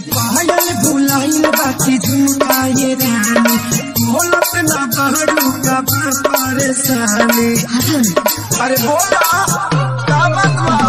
पायल भुलाइल बाकी झुमकाए रानी बोलत ना बहरू का बा परेशानी हटो ना अरे बोला का बात बा